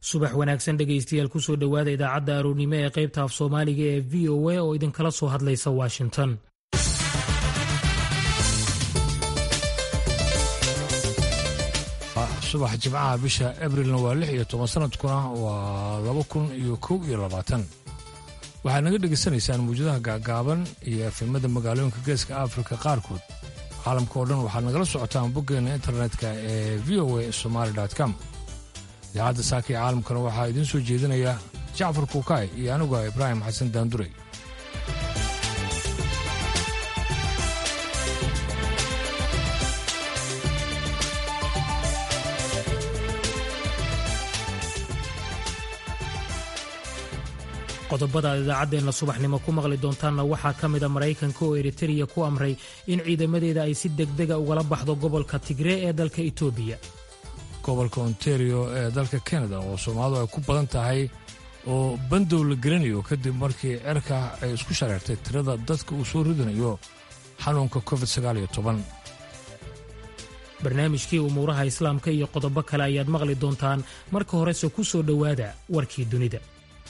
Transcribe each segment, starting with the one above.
subax wanaagsan dhegaystayaal kusoo dhowaada idaacadda aroornimo ee qaybta af soomaaliga ee v o a oo idinkala soo hadlaysa washington subax jimcaha bisha abrilna waa lix iyo toban sanadkuna waa laba kun iyo kow iyo labaatan waxaad naga dhegaysanaysaan mawjadaha gaagaaban iyo efemada magaalooyinka geeska afrika qaarkood caalamka oo dhan waxaad nagala socotaan boggeena internetka ee v o a somaali com idaacadda saaka ee caalamkana waxaa idiin soo jeedinaya jacfar kuukaay iyo anigu ah ibraahim xasan daandurey qodobada aad idaacaddeenna subaxnimo ku maqli doontaanna waxaa ka mida maraykanka oo eritereya ku amray in ciidamadeeda ay si degdega ugala baxdo gobolka tigree ee dalka etoobiya gobolka ontario ee dalka kanada oo soomaalidu ay ku badan tahay oo bandow la gelinayo kadib markii cerka ay isku shareertay tirada dadka uu soo ridanayo xanuunka covid barnaamijkii umuuraha islaamka iyo qodobo kale ayaad maqli doontaan marka horese ku soo dhowaada warkii dunida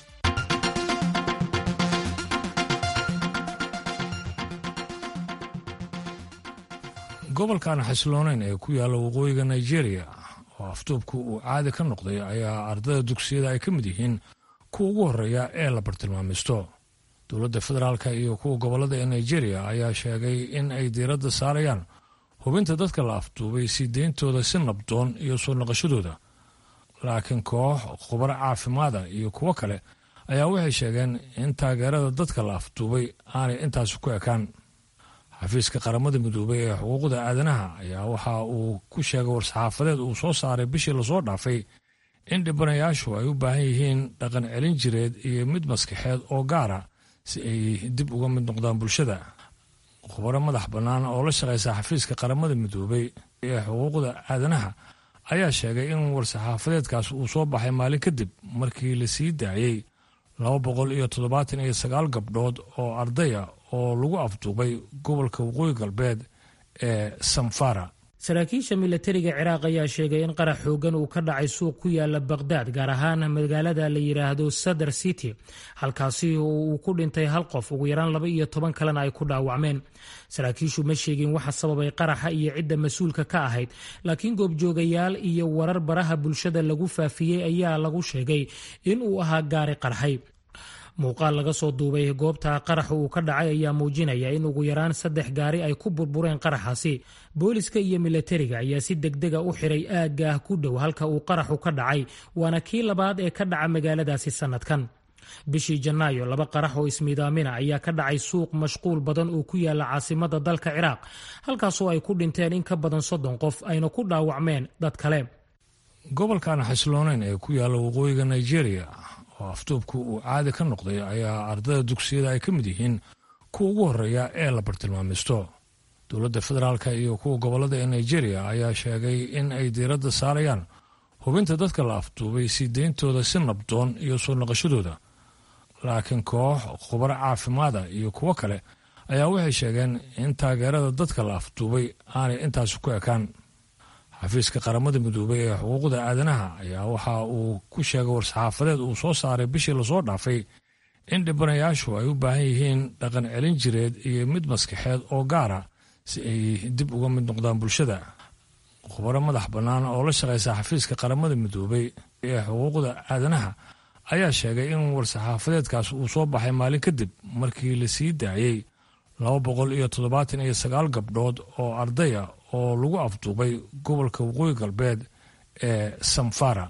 gobolkan xasilooneyn ee ku yaalla waqooyiga nigeria oo afduubku uu caadi ka noqday ayaa ardada dugsiyada ay ka mid yihiin kuwa ugu horreeya ee la bartilmaamaysto dowladda federaalka iyo kuwa gobollada ee nigeria ayaa sheegay in ay diiradda saarayaan hubinta dadka la afduubay sii deyntooda si nabdoon iyo soo naqashadooda laakiin koox khubaro caafimaada iyo kuwo kale ayaa waxay sheegeen in taageerada dadka la afduubay aanay intaasi ku ekaan xafiiska qaramada midoobay ee xuquuqda aadanaha ayaa waxa uu ku sheegay war-saxaafadeed uu soo saaray bishii lasoo dhaafay in dhibanayaashu ay u baahan yihiin dhaqan celin jireed iyo mid maskaxeed oo gaara si ay dib uga mid noqdaan bulshada khubaro madax bannaan oo la shaqaysa xafiiska qaramada midoobay ee xuquuqda aadanaha ayaa sheegay in war-saxaafadeedkaas uu soo baxay maalin kadib markii la sii daayey laba boqol iyo toddobaatan iyo sagaal gabdhood oo ardaya oo lagu afduubay gobolka waqooyi galbeed ee samfara saraakiisha milatariga ciraaq ayaa sheegay in qarax xoogan uu ka dhacay suuq ku yaala baqhdaad gaar ahaan magaalada la yidhaahdo sadar city halkaasi oo uu ku dhintay hal qof ugu yaraan laba iyo toban kalena ay ku dhaawacmeen saraakiishu ma sheegin waxa sababay qaraxa iyo cidda mas-uulka ka ahayd laakiin goobjoogayaal iyo warar baraha bulshada lagu faafiyey ayaa lagu sheegay in uu ahaa gaari qarxay muuqaal laga soo duubay goobta qaraxa uu ka dhacay ayaa muujinaya in ugu yaraan saddex gaari ay ku burbureen qaraxaasi booliska iyo milatariga ayaa si degdega u xiray aaggaah ku dhow halka uu qaraxu ka dhacay waana kii labaad ee ka dhaca magaaladaasi sannadkan bishii janaayo laba qarax oo ismiidaamina ayaa ka dhacay suuq mashquul badan oo ku yaala caasimada dalka ciraaq halkaasoo ay ku dhinteen in ka badan soddon qof ayna ku dhaawacmeen dad kale gobolkan xasilooneyn ee ku yaalla waqooyiga nigeria oo afduubku uu caadi ka noqday ayaa ardada dugsiyada ay ka mid yihiin kuwa ugu horreeya ee la bartilmaamaysto dowladda federaalka iyo kuwa gobollada ee nigeria ayaa sheegay in ay diiradda saarayaan hubinta dadka la afduubay sii deyntooda si nabdoon iyo soo naqashadooda laakiin koox khubaro caafimaada iyo kuwo kale ayaa waxay sheegeen in taageerada dadka la afduubay aanay intaasi ku ekaan xafiiska qaramada midoobay ee xuquuqda aadanaha ayaa waxa uu ku sheegay war-saxaafadeed uu soo saaray bishii lasoo dhaafay in dhibanayaashu ay u baahan yihiin dhaqan celin jireed iyo mid maskaxeed oo gaara si ay dib uga mid noqdaan bulshada khubaro madax bannaan oo la shaqaysa xafiiska qaramada midoobay ee xuquuqda aadanaha ayaa sheegay in war-saxaafadeedkaas uu soo baxay maalin kadib markii la sii daayey laba boqol iyo toddobaatan iyo sagaal gabdhood oo ardaya oo lagu afduubay gobolka waqooyi galbeed ee samfara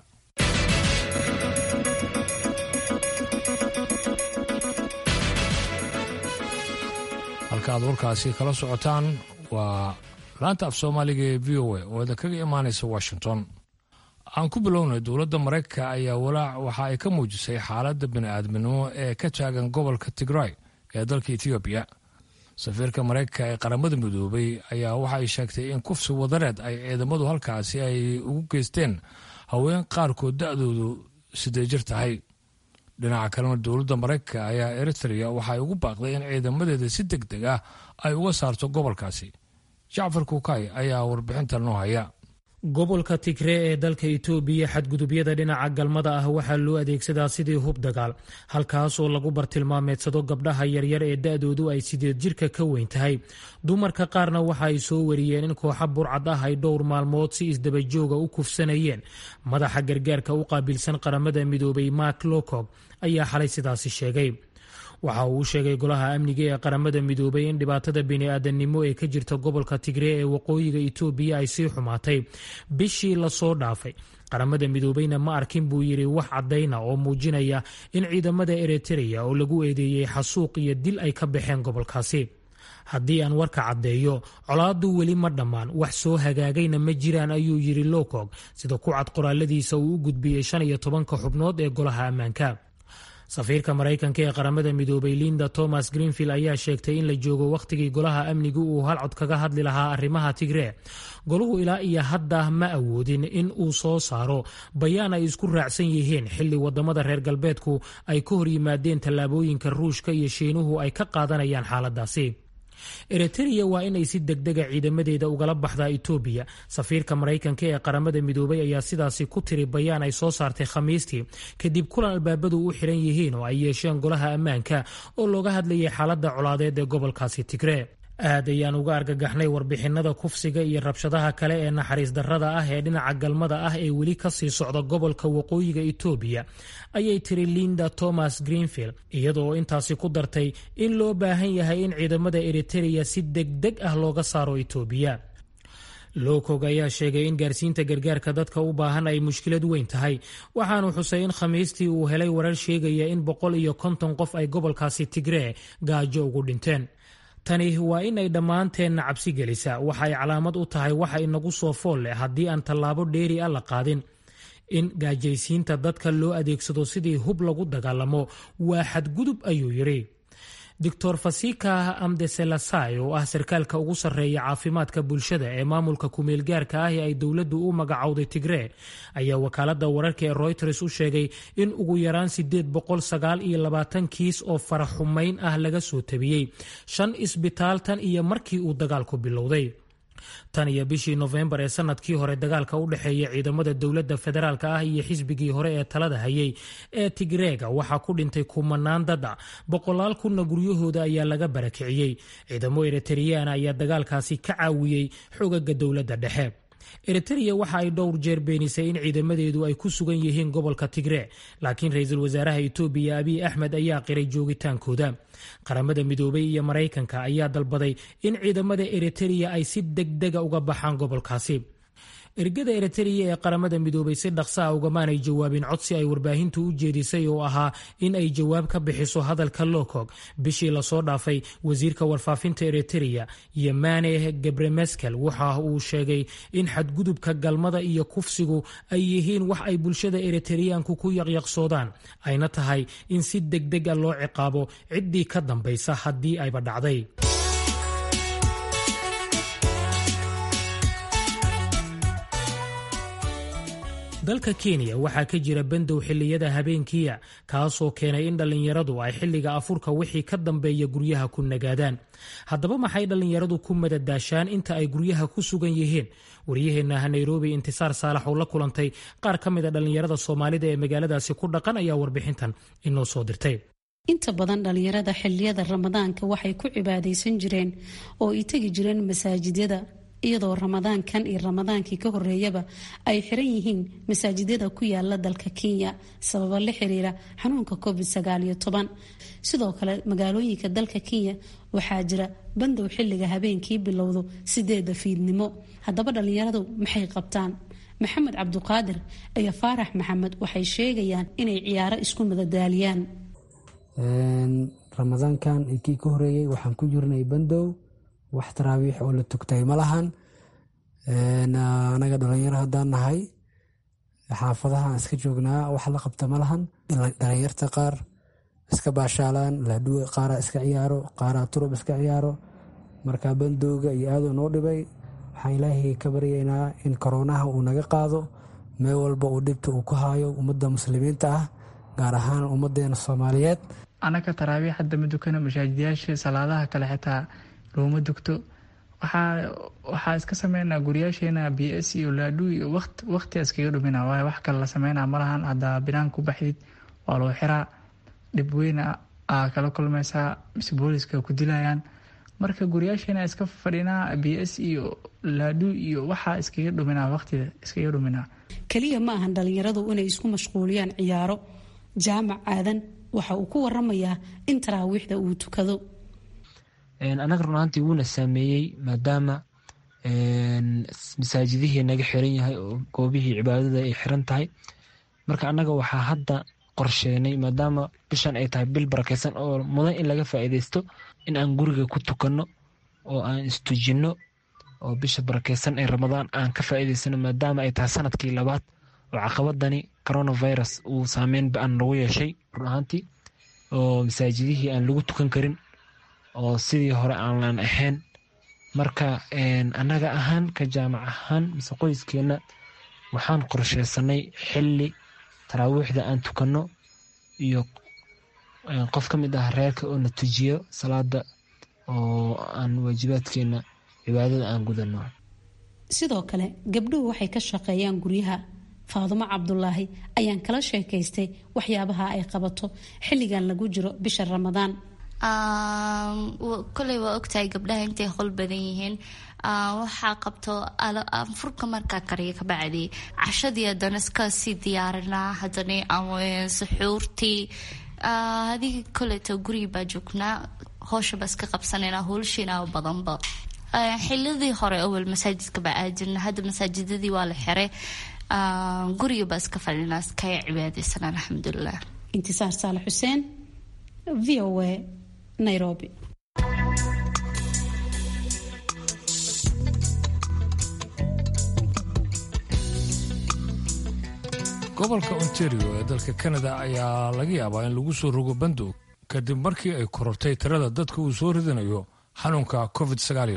halka aad warkaasi kala socotaan waa laanta af soomaaliga ee v o a oo idinkaga imaanaysa washington aan ku bilownay dowladda maraykanka ayaa walaac waxa ay ka muujisay xaaladda bini'aadminimo ee ka taagan gobolka tigray ee dalka etoobiya safiirka maraykanka ee qaramada midoobay ayaa waxa ay sheegtay in kufsi wadareed ay ciidamadu halkaasi ay ugu geysteen haween qaarkood da-doodu sidee jir tahay dhinaca kalena dowladda maraykanka ayaa eritrea waxay ugu baaqday in ciidamadeeda si deg deg ah ay uga saarto gobolkaasi jacfar kuukay ayaa warbixinta noo haya gobolka tigree ee dalka itoobiya xadgudubyada dhinaca galmada ah waxaa loo adeegsadaa sidii hub dagaal halkaasoo lagu bartilmaameedsado gabdhaha yaryar ee da-doodu ay sideed jirka ka weyn tahay dumarka qaarna waxa ay soo wariyeen in kooxa burcad ah ay dhowr maalmood si isdabajooga u kufsanayeen madaxa gargaarka u qaabilsan qaramada midoobay mark locog ayaa xalay sidaasi sheegay waxa uu u sheegay golaha amniga ee qaramada midoobay in dhibaatada bini-aadanimo ee ka jirta gobolka tigree ee waqooyiga itoobiya ay sii xumaatay bishii lasoo dhaafay qaramada midoobeyna ma arkin buu yidhi wax caddayna oo muujinaya in ciidamada eritreya oo lagu eedeeyey xasuuq iyo dil ay ka baxeen gobolkaasi haddii aan warka caddeeyo colaadu weli ma dhammaan wax soo hagaagayna ma jiraan ayuu yidhi lowcog sida ku cad qoraaladiisa uu u gudbiyey shan iyo tobanka xubnood ee golaha ammaanka safiirka maraykanka ee qaramada midoobay linda thomas greenfield ayaa sheegtay in la joogo wakhtigii golaha amnigu uu halcod kaga hadli lahaa arrimaha tigree golahu ilaa iyo hadda ma awoodin in uu soo saaro bayaan ay isku raacsan yihiin xilli wadamada reer galbeedku ay ka hor yimaadeen tallaabooyinka ruushka iyo shiinuhu ay ka qaadanayaan xaaladaasi eritreya waa inay si degdega ciidamadeeda ugala baxdaa itoobiya safiirka maraykanka ee qaramada midoobay ayaa sidaasi ku tiri bayaan ay soo saartay khamiistii kadib kulan albaabadu u xiran yihiin oo ay yeesheen golaha ammaanka oo looga hadlayay xaalada colaadeed ee gobolkaasi tigree aad ayaan uga argagaxnay warbixinada kufsiga iyo rabshadaha kale ee naxariis darrada ah ee dhinaca galmada ah ee weli kasii socda gobolka waqooyiga itoobiya ayay tiri linda thomas greenfield iyadoo intaasi ku dartay in loo baahan yahay in ciidamada eritereya si degdeg ah looga saaro itoobiya lowcog ayaa sheegay in gaarsiinta gargaarka dadka u baahan ay mushkilad weyn tahay waxaanu xusay in khamiistii uu helay warar sheegaya in boqol iyo konton qof ay gobolkaasi tigree gaajo ugu dhinteen tani waa in ay dhammaanteenna cabsi gelisa waxa ay calaamad u tahay waxa inagu soo fool leh haddii aan tallaabo dheeri a la qaadin in gaajaysiinta dadka loo adeegsado sidii hub lagu dagaalamo waa xadgudub ayuu yidhi doctor fasika amdeselasai oo ah sarkaalka ugu sarreeya caafimaadka bulshada ee maamulka kumeelgaarka ah ee ay dowladdu u magacowday tigree ayaa wakaalada wararka ee reuters u sheegay in ugu yaraan sideed boqol sagaal iyo labaatan kiis oo faraxumayn ah laga soo tabiyey shan isbitaal tan iyo markii uu dagaalku bilowday tan iyo bishii nofembar ee sanadkii hore dagaalka u dhexeeya ciidamada dowladda federaalk ah iyo xisbigii hore ee talada hayay ee tigreega waxaa ku dhintay kumanaan dada boqolaal kunna guryahooda ayaa laga barakiciyey ciidamo eritreyana ayaa dagaalkaasi ka caawiyey xogaga dowladda dhexe eritreya waxa ay dhowr jeer beenisay in ciidamadeedu ay ku sugan yihiin gobolka tigree laakiin ra-iisul wasaaraha itoobiya abiy axmed ayaa qiray joogitaankooda qaramada midoobay iyo maraykanka ayaa dalbaday in ciidamada eritreya ay si degdega uga baxaan gobolkaasi ergada eritreya ee qaramada midoobay si dhaqsa a ugamaanay jawaabin codsi ay warbaahintu u jeedisay oo ahaa in ay jawaab ka bixiso hadalka locog bishii lasoo dhaafay wasiirka warfaafinta eritreya yemane gebremeskel waxa uu sheegay in xadgudubka galmada iyo kufsigu ay yihiin wax ay bulshada eritreyaanku ku yaqyaqsoodaan ayna tahay in si degdeg a loo ciqaabo ciddii ka dambaysa haddii ayba dhacday dalka kenya waxaa ka jira bandow xilliyada habeenkiia kaasoo keenay in dhallinyaradu ay xilliga afurka wixii ka dambeeya guryaha ku nagaadaan haddaba maxay dhallinyaradu ku madadaashaan inta ay guryaha ku sugan yihiin waryaheennaha nairobi intisaar saalax oo la kulantay qaar ka mid a dhallinyarada soomaalida ee magaaladaasi ku dhaqan ayaa warbixintan inoo soo dirtay inta badan dhallinyarada xilliyada ramadaanka waxay ku cibaadaysan jireen oo ay tegi jireen masaajidyada iyadoo ramadaankan iyo ramadaankii ka horeeyaba ay xiran yihiin masaajidyada ku yaala dalka kenya sababo la xiriira xanuunka covid sagaaliyo toban sidoo kale magaalooyinka dalka kenya waxaa jira bandow xilliga habeenkii bilowdo sideeda fiidnimo haddaba dhallinyaradu maxay qabtaan maxamed cabduqaadir iyo faarax maxamed waxay sheegayaan inay ciyaaro isku madadaaliyaan ramadaankan kii ka horeeyey waxaan ku jirnay bandow wax taraawiix oo la tugtay ma lahan anaga dhalinyaro haddaan nahay xaafadahaan iska joognaa wax la qabta ma lahan dhalinyarta qaar iska baashaalaan laadhuwe qaaraa iska ciyaaro qaaraa turub iska ciyaaro marka bandowga iyo aaduu noo dhibay waxaan ilaahay ka baryaynaa in koroonaha uu naga qaado meel walba uu dhibta uu ku haayo ummadda muslimiinta ah gaar ahaan ummadeena soomaaliyeed anaka taraawiix hadda ma dukano mashaajidyaasha salaadaha kale xitaa looma dugto waxaa iska sameynaa guryaasheena b s iyo laadhu iyo waqtiga iskaga dhumina waayo wax kale la sameynaa malahan haddaa binaan ku baxdid waa loo xiraa dhib weyna aa kala kulmaysaa mise booliska ku dilayaan marka guryaasheena iska fadhinaa b s iyo laadhu iyo waxaa iskaga dhuminaa waqtiga iskaga dhuminaa keliya ma ahan dhalinyaradu inay isku mashquuliyaan ciyaaro jaamac aadan waxa uu ku waramayaa in taraawiixda uu tukado anaga run ahaantii wuuna saameeyey maadaama masaajidihii naga xiran yahay oo goobihii cibaadada ay xiran tahay marka annaga waxaa hadda qorsheenay maadaama bishan ay tahay bil barakeysan oo mudan in laga faa'iideysto in aan guriga ku tukanno oo aan istujinno oo bisha barakeysan ee ramadaan aan ka faa'iideysano maadaama ay tahay sanadkii labaad oo caqabadani coronavirus uu saameyn ba-an lagu yeeshay run ahaantii oo masaajidihii aan lagu tukan karin oo sidii hore aanlan ahayn marka annaga ahaan ka jaamac ahaan mise qoyskeenna waxaan qorsheysanay xilli taraawiixda aan tukanno iyo qof ka mid ah reerka oo na tujiyo salaada oo aan waajibaadkeena cibaadada aan gudanno sidoo kale gabdhuhu waxay ka shaqeeyaan guryaha faadumo cabdulaahi ayaan kala sheekaystay waxyaabaha ay qabato xilligan lagu jiro bisha ramadaan koley waa ogtahay gabdhaha intay hol badan yihiin waxaa qabto furka markaa kariya ka bacdi cashadii haddana iska sii diyaarinaa haddana suxuurtii adigi koleeto gurigi baa joognaa hooshaba iska qabsanayna howlshiina badanba xilidii hore awel masaajidka baa aadjirna hadda masaajidadii waa la xiray guriga baa iska fadhinaa iskaya cibaadeysan alxamdulilah intisaar saale xuseen v o a nairobi gobolka ontario ee dalka kanada ayaa laga yaabaa in lagu soo rogo bandoog kadib markii ay korortay tirada dadka uu soo ridanayo xanuunka covid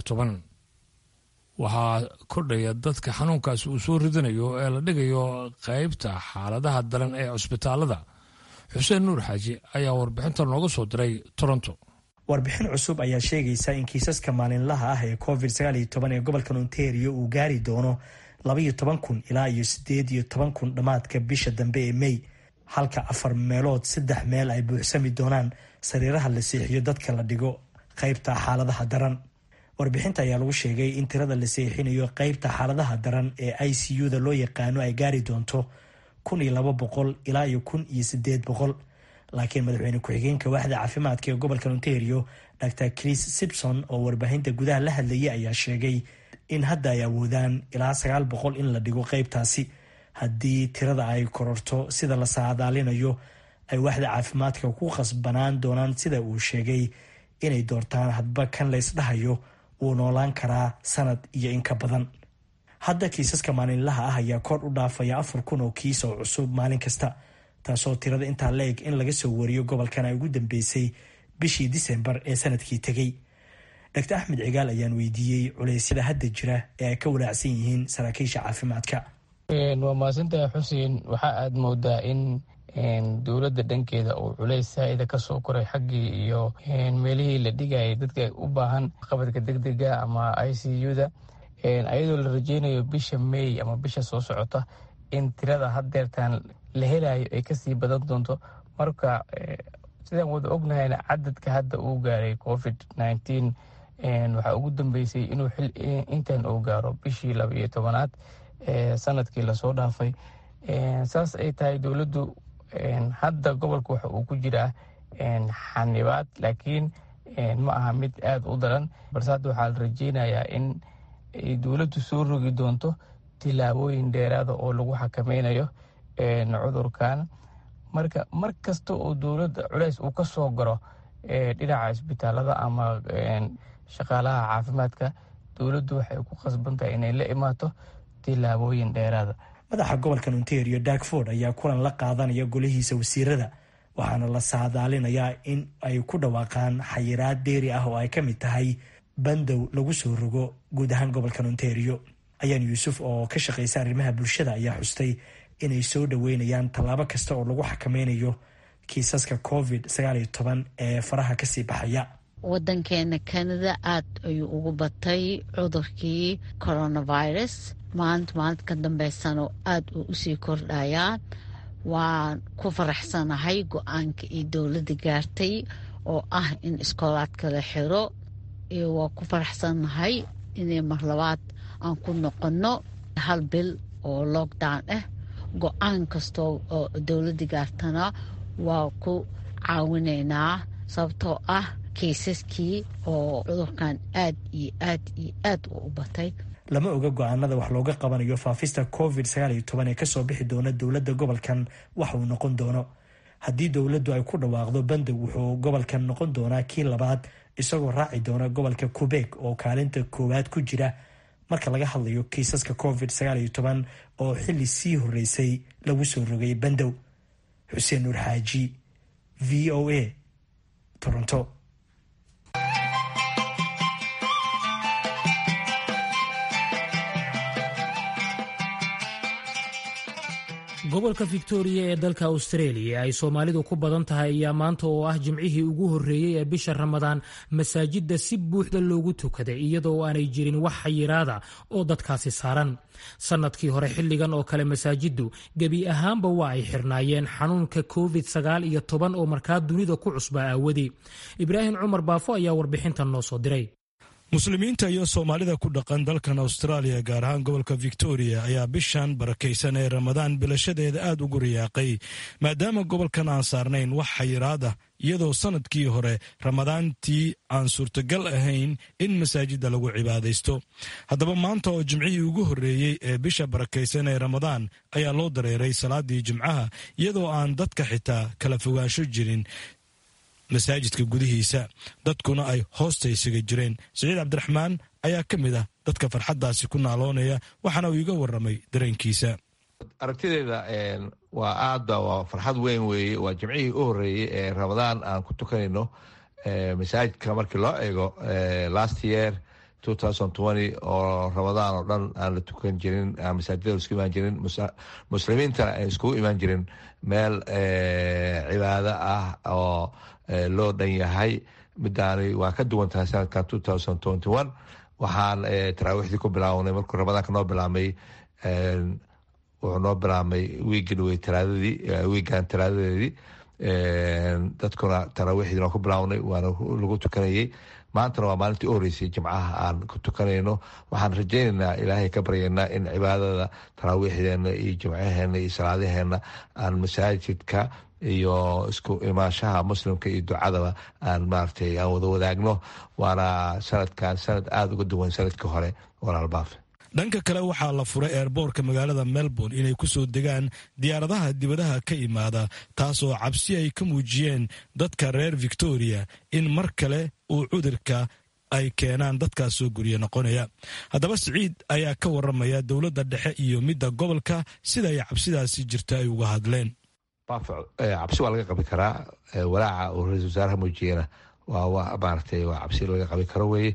waxaa kordhaya dadka xanuunkaasi uu soo ridanayo ee la dhigayo qaybta xaaladaha daran ee cusbitaalada xuseen nuur xaaji ayaa warbixinta nooga soo diray toronto warbixin cusub ayaa sheegaysa in kiisaska maalinlaha ah ee covid ee gobolkan ontario uu gaari doono labaiyo toban kun ilaa iyo sideed iyo toban kun dhammaadka bisha dambe ee mey halka afar meelood saddex meel ay buuxsami doonaan sariiraha la seexiyo dadka la dhigo qaybta xaaladaha daran warbixinta ayaa lagu sheegay in tirada la seexinayo qaybta xaaladaha daran ee i c u-da loo yaqaano ay gaari doonto kun iyo laba boqol ilaa iyo kun iyo sideed boqol laakiin madaxweyne ku-xigeenka waaxda caafimaadka ee gobolka ontario dr chris sibson oo warbaahinta gudaha la hadlayay ayaa sheegay in hadda ay awoodaan ilaa sagaal boqol in la dhigo qaybtaasi haddii tirada ay kororto sida la saadaalinayo ay waaxda caafimaadka ku khasbanaan doonaan sida uu sheegay inay doortaan hadba kan laysdhahayo wuu noolaan karaa sanad iyo in ka badan hadda kiisaska maalinlaha ah ayaa kor u dhaafaya afar kun oo kiis oo cusub maalin kasta taasoo tirada intaa la eg in laga soo wariyo gobolkan ay ugu dambeysay bishii disembar ee sanadkii tegey dr axmed cigaal ayaan weydiiyey culeysyada hadda jira ee ay ka walaacsan yihiin saraakiisha caafimaadka waa mahadsantahay xuseen waxaa aad moodaa in dowladda dhankeeda uu culays saa-ida kasoo koray xaggii iyo meelihii la dhigayay dadka u baahan qabadka degdega ama i c u-da ayadoo la rajeynayo bisha may ama bisha soo socota in tirada haddeertaan la helayo ay kasii badan doonto marka sidaan wada ognahayna cadadka hadda uu gaaray covid nneteen waxaa ugu dambeysay inuu intan uu gaaro bishii laba iyo tobanaad sanadkii lasoo dhaafay saas ay tahay dowladdu hadda gobolka waxa uu ku jiraa xanibaad laakiin ma aha mid aada u daran balse hadda waxaa la rajeynayaa in dowladdu soo rogi doonto tilaabooyin dheeraada oo lagu xakameynayo cudurkan marka mar kasta oo dowladda culeys uu ka soo garo dhinaca isbitaalada ama shaqaalaha caafimaadka dowladdu waxay ku khasban tahay inay la imaato tilaabooyin dheeraada madaxa gobolkan ontario darkford ayaa kulan la qaadanaya golihiisa wasiirada waxaana la saadaalinayaa in ay ku dhawaaqaan xayiraad dheeri ah oo ay ka mid tahay bandow lagu soo rogo guud ahaan gobolkan ontario ayaan yuusuf oo ka shaqaysa arrimaha bulshada ayaa xustay inay soo dhoweynayaan tallaabo kasta oo lagu xakameynayo kiisaska covid ee faraha kasii baxaya wadankeena canada aad ayuu ugu batay cudurkii coronavirus maalinta maalinta ka dambeysana aad uu usii kordhayaa waan ku faraxsanahay go-aanka iyo dowladda gaartay oo ah in iskoolaadka la xiro iyo waa ku faraxsanahay inay mar labaad aan ku noqonno hal bil oo lockdown ah go-aan kastoo oo dowladda gaartana waa ku caawinaynaa sababtoo ah kaysaskii oo cudurkan aad iyo aad iyo aad u u batay lama oga go-aanada wax looga qabanayo faafista covid ee kasoo bixi doona dowladda gobolkan wax uu noqon doono haddii dowladdu ay ku dhawaaqdo bandow wuxuu gobolkan noqon doonaa kii labaad isagoo raaci doona gobolka qubeeg oo kaalinta koowaad ku jira marka laga hadlayo kiisaska covid oo xili sii horeysay lagu soo rogay bandow xuseen nuur xaaji v o a toronto gobolka victoria ee dalka australia ay soomaalidu ku badan tahay ayaa maanta oo ah jimcihii ugu horreeyey ee bisha ramadaan masaajidda si buuxda loogu tukaday iyadoo aanay jirin wax xayiraada oo dadkaasi saaran sannadkii hore xilligan oo kale masaajiddu gebi ahaanba waa ay xirnaayeen xanuunka covid sagaal iyo toban oo markaa dunida ku cusbaa aawadii ibraahim cumar baafo ayaa warbixintan noo soo diray muslimiinta iyo soomaalida ku dhaqan dalkan austraaliya gaar ahaan gobolka victoria ayaa bishan barakaysan ee ramadaan bilashadeeda aad ugu riyaaqay maadaama gobolkan aan saarnayn wax xayiraad ah iyadoo sannadkii hore ramadaantii aan suurtagal ahayn in masaajidda lagu cibaadaysto haddaba maanta oo jimcihii ugu horreeyey ee bisha barakaysan ee ramadaan ayaa loo dareeray salaadii jimcaha iyadoo aan dadka xitaa kala fogaansho jirin masaajidka gudihiisa dadkuna ay hoosta isaga jireen siciid cabdiraxmaan ayaa ka mid ah dadka farxaddaasi ku naaloonaya waxaana uu iga warramay dareenkiisa aragtideeda waa aadba waa farxad weyn weeye waa jimcihii u horreeyey ee ramadaan aan ku tukanayno masaajidka markii loo eego last year oo ramadaan oo dhan aan la tukan jirin aan masaajidada isku imaan jirin muslimiintana aan iskugu imaan jirin meel cibaado ah oo loo dhan yahay midaani waa ka duwan tahay sanadkan waxaan taraawiixdii ku bilaawnay markuu ramadaanka noo bilaabmay wuxuu noo bilaabmay wiigan wey talaadadii wiigan talaadadeedii dadkuna taraawiixdii noo ku bilaawnay waana lagu tukanayey maantana waa maalintii u horeysay jimcaha aan ku tukanayno waxaan rajaynaynaa ilaahay ka baryaynaa in cibaadada taraawiixdeena iyo jimcaheena iyo salaadaheena aan masaajidka iyo isku imaanshaha muslimka iyo ducadaba aan maaragtay aan wada wadaagno waana sanadkan sanad aada uga duwan sanadkii hore walaalbaafe dhanka kale waxaa la furay eerboorka magaalada melbourne inay ku soo degaan diyaaradaha dibadaha ka imaada taasoo cabsi ay ka muujiyeen dadka reer victoria in mar kale uu cudurka ay keenaan dadkaas soo guryo noqonaya haddaba siciid ayaa ka waramaya dowladda dhexe iyo midda gobolka sida ay cabsidaasi jirta ay uga hadleen cabsi waa laga qabi karaa walaaca uu ra-isul wasaaraha muujiyena waa maaragtay waa cabsi laga qabi karo weye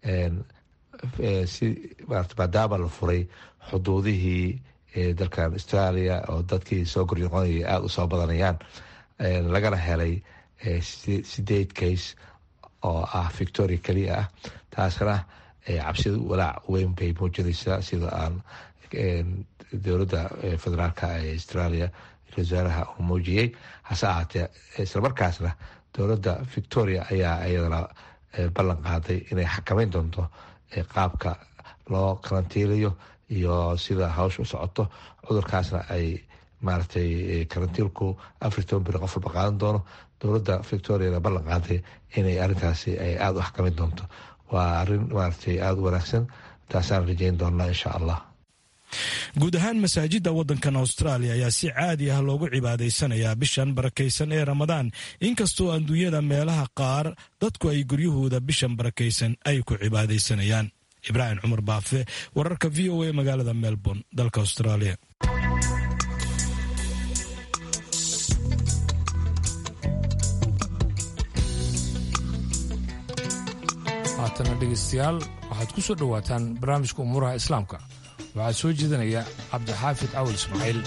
si maarata maadaama la furay xuduudihii dalkan australia oo dadkii soo goryoqonayay aada u soo badanayaan lagana helay sideed case oo ah victoria keliya ah taasna cabsida walaac weyn bay muujinaysaa sida aan dowladda federaalka ee australia wasaaraha uu muujiyey hase ahaatee islamarkaasna dowladda victoria ayaa iyadana ballan qaaday inay xakameyn doonto qaabka loo karantiilayo iyo sida hawsha u socoto cudurkaasna ay maaragtay karantiilku afar toban beri qof walba qaadan doono dowladda victoriana ballan qaaday inay arrintaasi ay aada u xakameyn doonto waa arrin maaragtay aada u wanaagsan taasaan rajeyn doonaa insha allah guud ahaan masaajidda waddankan austraaliya ayaa si caadi ah loogu cibaadaysanayaa bishan barakaysan ee ramadaan inkastoo adduunyada meelaha qaar dadku ay guryahooda bishan barakaysan ay ku cibaadaysanayaan ibraahim cumar baafe wararka v o a magaalada melbourne dalka australia haatana dhegeystayaal waxaad ku soo dhowaataan barnaamijka umuuraha islaamka waxaa soo jeedinaya cabdixaafid cawal ismaaciil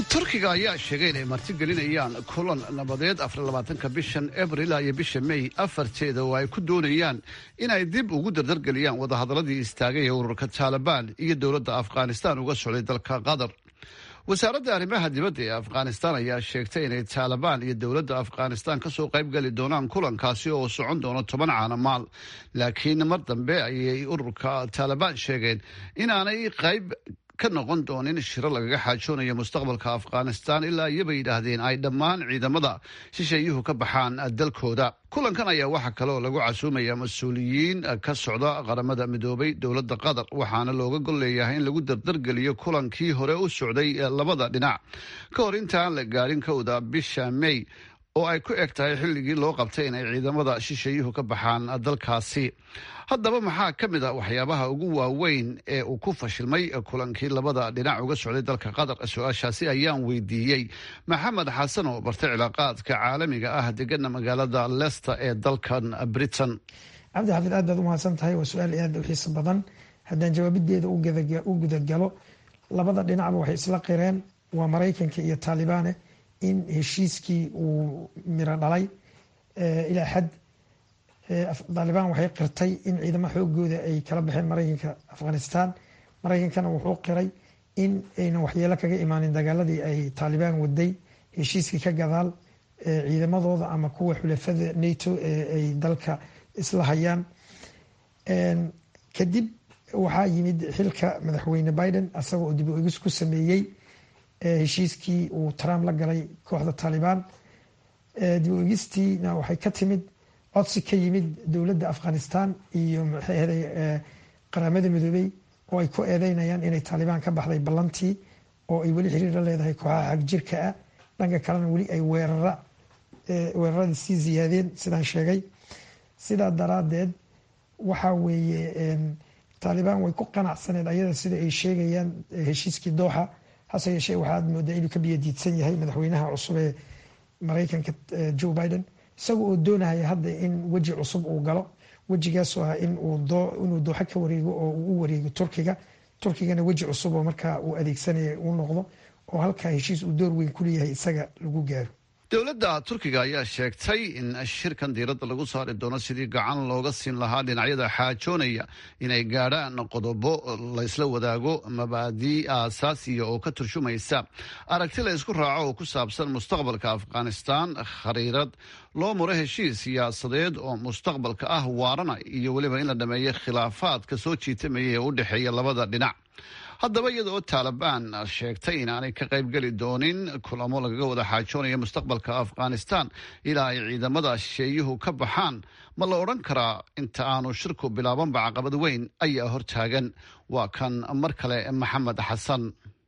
turkiga ayaa sheegay inay martigelinayaan kulan nabadeed afarlabaatanka bishan abril iyo bisha may afarteeda oo ay ku doonayaan inay dib ugu dardargeliyaan wadahadaladii istaagay ee ururka taalibaan iyo dowladda afghanistan uga socday dalka qatar wasaaradda arrimaha dibadda ee afghanistan ayaa sheegtay inay taalibaan iyo dowladda afghanistan kasoo qaybgeli doonaan kulankaasi oo socon doono toban caanamaal laakiin mar dambe ayay ururka taalibaan sheegeen inaanay qayb ka noqon doonin shiro lagaga xaajoonayo mustaqbalka afghanistan ilaa iyobay yidhaahdeen ay dhammaan ciidamada shisheeyuhu ka baxaan dalkooda kulankan ayaa waxaa kale oo lagu casuumaya mas-uuliyiin ka socda qaramada midoobay dowladda qatar waxaana looga gol leeyahay in lagu dardargeliyo kulankii hore u socday labada dhinac ka hor intaan la gaadhin kowda bisha may oo ay ku eg tahay xilligii loo qabtay inay ciidamada shisheeyuhu ka baxaan dalkaasi haddaba maxaa ka mid a waxyaabaha ugu waaweyn ee uu ku fashilmay kulankii labada dhinac uga socday dalka qatar su-aashaasi ayaan weydiiyey maxamed xasan oo bartay cilaaqaadka caalamiga ah degana magaalada leicester ee dalkan britain cabdi xafid aad baad umahadsan tahay waa su-aal aad u xiiso badan haddaan jawaabideeda u gudagalo labada dhinacba waxay isla qireen waa maraykanka iyo taalibaane in heshiiskii uu miro dhalay ilaa xad taalibaan waxay qirtay in ciidamo xoogooda ay kala baxeen maraykanka afghanistan maraykankana wuxuu qiray in aynan waxyeelo kaga imaanin dagaaladii ay taalibaan waday heshiiskii ka gadaal ciidamadooda ama kuwa xulafada nato ee ay dalka isla hayaan kadib waxaa yimid xilka madaxweyne biden asaga oo dib u egis ku sameeyey heshiiskii uu trump la galay kooxda taalibaan dib u egistiina waxay ka timid codsi ka yimid dowladda afghanistan iyo maxayahday qaramada midoobey oo ay ku eedeynayaan inay taalibaan ka baxday ballantii oo ay weli xiriir la leedahay kooxaha xagjirka ah dhanka kalena weli ay weerara weeraradii sii ziyaadeen sidaan sheegay sidaa daraadeed waxaa weeye taalibaan way ku qanacsaneed ayada sida ay sheegayaan heshiiskii dooxa hase yeeshee waxaad moodaa inuu ka biyadiidsan yahay madaxweynaha cusub ee maraykanka joe biden isaga oo doonaya hadda in weji cusub uu galo wejigaasoo ah inuu dooxo ka wareego oo uu u wareego turkiga turkigana weji cusub oo markaa uu adeegsanaya uu noqdo oo halkaa heshiis uu door weyn kuleeyahay isaga lagu gaaro dowladda turkiga ayaa sheegtay in shirkan diiradda lagu saari doono sidii gacan looga siin lahaa dhinacyada xaajoonaya inay gaadhaan qodobo laysla wadaago mabaadii aasaasiya oo ka turjumaysa aragti la ysku raaco oo ku saabsan mustaqbalka afghanistan khariirad loo muro heshiis siyaasadeed oo mustaqbalka ah waarana iyo weliba in la dhameeyo khilaafaadka soo jiitamaya ee u dhexeeya labada dhinac haddaba iyada oo taalibaan sheegtay inaanay ka qaybgeli doonin kulamo lagaga wada xaajoonayo mustaqbalka afghanistan ilaa ay ciidamada shisheeyuhu ka baxaan ma la odhan karaa inta aanu shirku bilaabanba caqabad weyn ayaa hortaagan waa kan mar kale maxamed xasan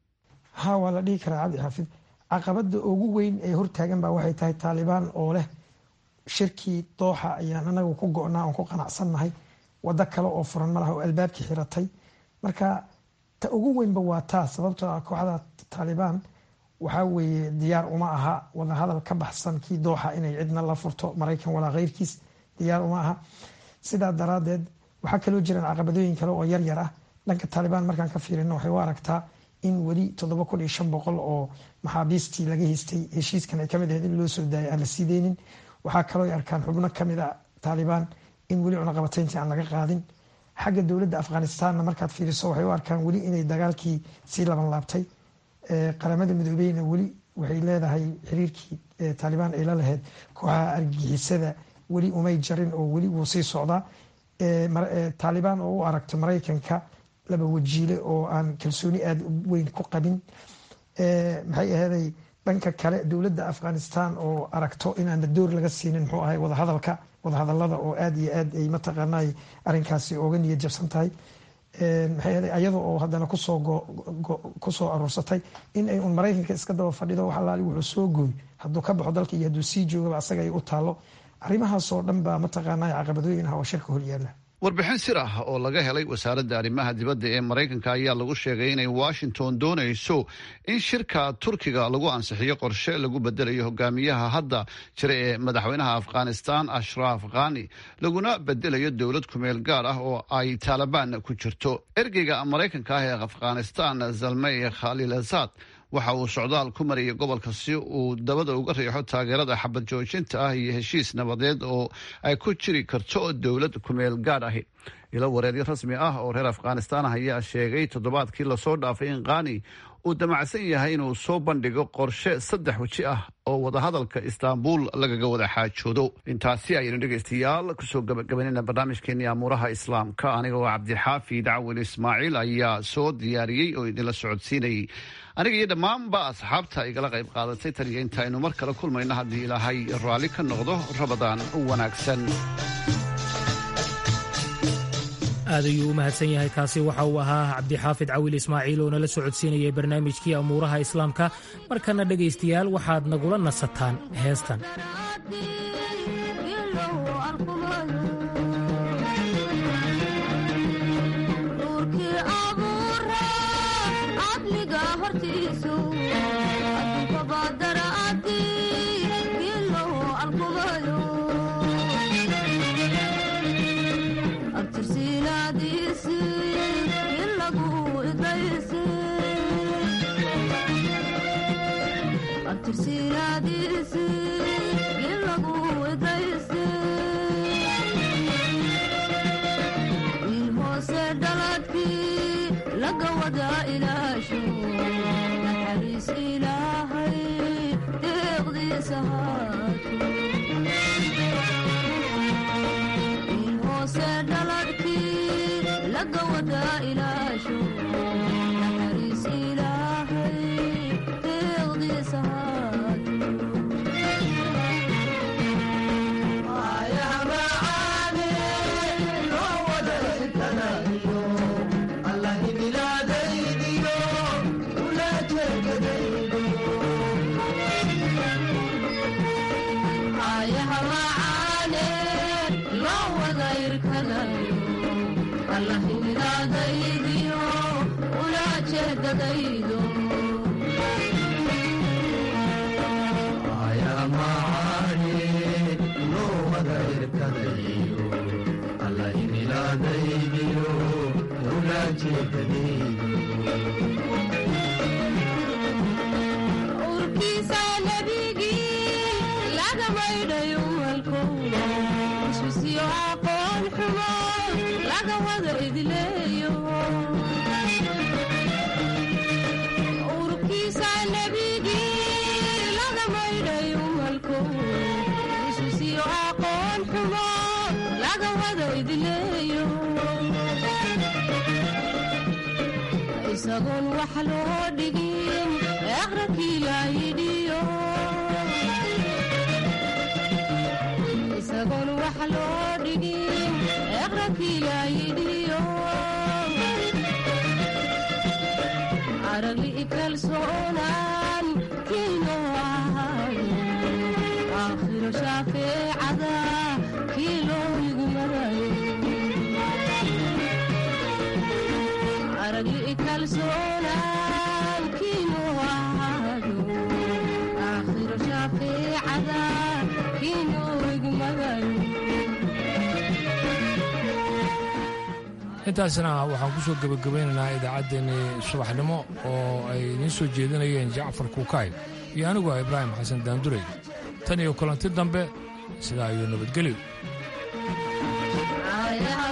ha waa la dhihi karaa cabdi xaafid caqabada ugu weyn ee hortaagan baa waxay tahay taalibaan oo leh shirkii dooxa ayaan anagu ku go-naa oon ku qanacsannahay wado kale oo furan malaha oo albaabkii xiratay marka ta ugu weynba waa taa sababtoo ah kooxda taalibaan waxaa weeye diyaar uma aha wadahadal ka baxsan kii dooxa inay cidna la furto maraykan walaa keyrkiis diyaar uma aha sidaa daraadeed waxaa kaloo jiraan caqabadooyin kale oo yaryar ah dhanka taalibaan markaan ka fiirino waxay u aragtaa in weli toddoba kun iyo shan boqol oo maxaabiistii laga haystay heshiiskan ay kamid ahayd in loo soo daayay aan la siideynin waxaa kaloo ay arkaan xubno kamid a taalibaan in weli cunaqabatayntii aan laga qaadin xagga dowladda afghanistanna markaad fiiriso waxay u arkaan weli inay dagaalkii sii laban laabtay qaramada midoobeyna weli waxay leedahay xiriirkii taalibaan ay la lahayd kooxaha argagixisada weli umay jarin oo weli wuu sii socdaa taalibaan oo u aragto maraykanka laba wajiile oo aan kalsooni aada weyn ku qabin maxay aheeday dhanka kale dowladda afghanistan oo aragto inaana door laga siinin muxuu ahay wadahadalka wadahadalada oo aada iyo aad ay mataqaanay arrinkaasi ooga niyad jabsan tahay maxay aheeday ayada oo haddana kusoo kusoo aruursatay in ay un maraykanka iska daba fadhido wax alaali wuxuu soo gooy hadduu ka baxo dalka iyo hadduu sii joogaba asaga ay u taalo arrimahaasoo dhan baa mataqaanay caqabadooyin ah oo shirka horyaala warbixin sir ah oo laga helay wasaaradda arrimaha dibadda ee maraykanka ayaa lagu sheegay inay washington doonayso in shirka turkiga lagu ansixiyo qorshe lagu bedelayo hogaamiyaha hadda jira ee madaxweynaha afghanistan ashraaf khani laguna bedelayo dowlad kumeel gaar ah oo ay taalibaan ku jirto ergeyga maraykanka ah ee afghanistan zalmey khalil asad waxa uu socdaal ku mariyay gobolka si uu dabada uga riixo taageerada xabad joojinta ah iyo heshiis nabadeed oo ay ku jiri karto dowlad kumeel gaadh ahi ilo wareedyo rasmi ah oo reer afghanistan ah ayaa sheegay toddobaadkii lasoo dhaafay in qaani uu damacsan yahay inuu soo bandhigo qorshe saddex weji ah oo wadahadalka istaanbul lagaga wada xaajoodo intaasi ayaynu dhegaystayaal kusoo gabagabanayna barnaamijkeenii amuuraha islaamka aniga oo cabdixaafid cawil ismaaciil ayaa soo diyaariyey oo idinla socodsiinayay aniga iyo dhammaanba asxaabta igala qayb qaadatay tan iyo intaaynu mar kale kulmayno haddii ilaahay raalli ka noqdo rabadaan wanaagsan aad ayuu u mahadsan yahay kaasi waxa uu ahaa cabdixaafid cawil ismaaciil oo nala socodsiinayay barnaamijkii amuuraha islaamka markana dhegaystayaal waxaad nagula nasataan heestan isagoon wax loo dhigin aqrakii laayidhiyo isagoon wax loo dhigin aqrakii laayidhiyo aragli kalsoonaan kiino ahayo aakhiro shaafeecada kii loo yigmarayo aragli kalsoonaan kiino ahayo aakhiro shaafeecada kii loo yigmarayo intaasna waxaan ku soo gebagabaynaynaa idaacaddeenii subaxnimo oo ay idiin soo jeedinayeen jacfar kuukay iyo anigu ah ibraahim xasan daandurey tan iyo kulanti dambe sidaa iyo nabadgelyo